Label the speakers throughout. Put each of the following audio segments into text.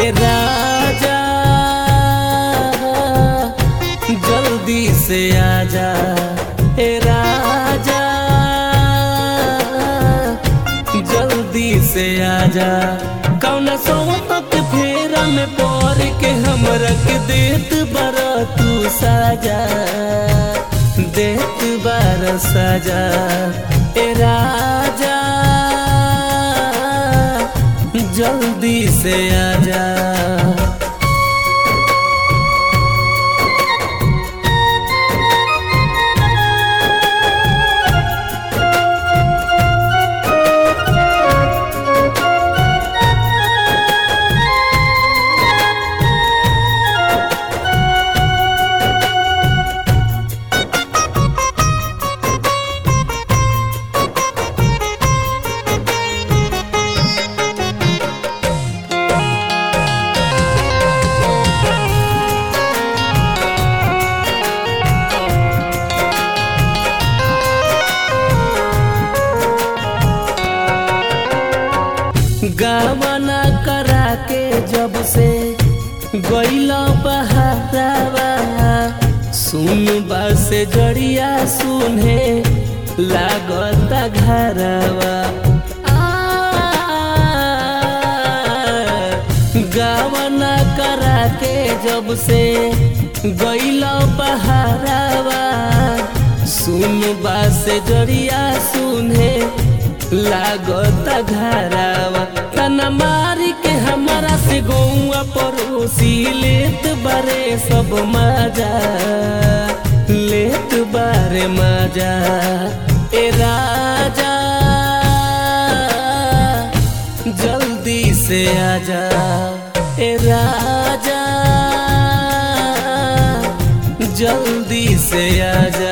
Speaker 1: ए राजा जल्दी से आजा ए राजा जल्दी से आजा कौना सोवत फेरा में पड़ के हमरा के देत बारा तू साजा देत बारा साजा ए राजा जल्दी से आजा गावना करा के जब से गैल बहारावा सुन से जड़िया सुने लागता घरवा गावना करा के जब से गैल बहारावा सुन से जड़िया सुने लागत घरावा तना मारी के हमारा से गौआ पड़ोसी लेत बारे सब मजा लेत बारे मजा ए राजा जल्दी से आजा ए राजा जल्दी से आजा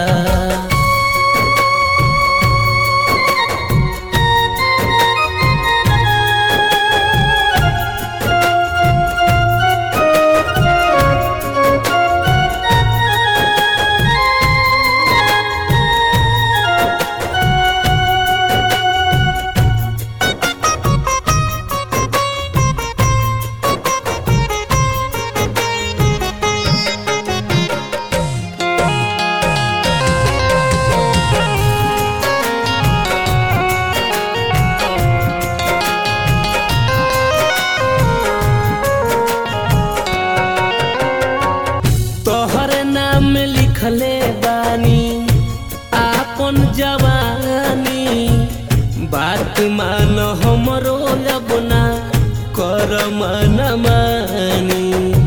Speaker 1: तोहर नाम लिखले बानी आपन जवानी बात मान हमरो अपना कर मन मानी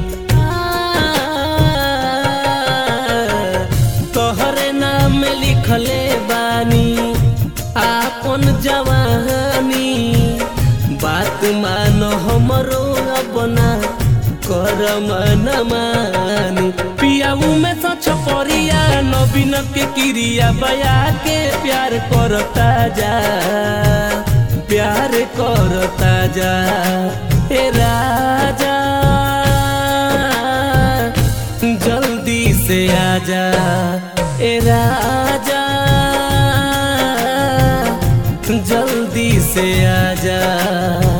Speaker 1: तोहर नाम लिखले बानी आपन जवानी बात मान हमरो अपना कर मन मानी पियाऊ में सच परिया नवीन के क्रिया बया के प्यार करता जा प्यार करता जा ए राजा जल्दी से आजा ए राजा जल्दी से आजा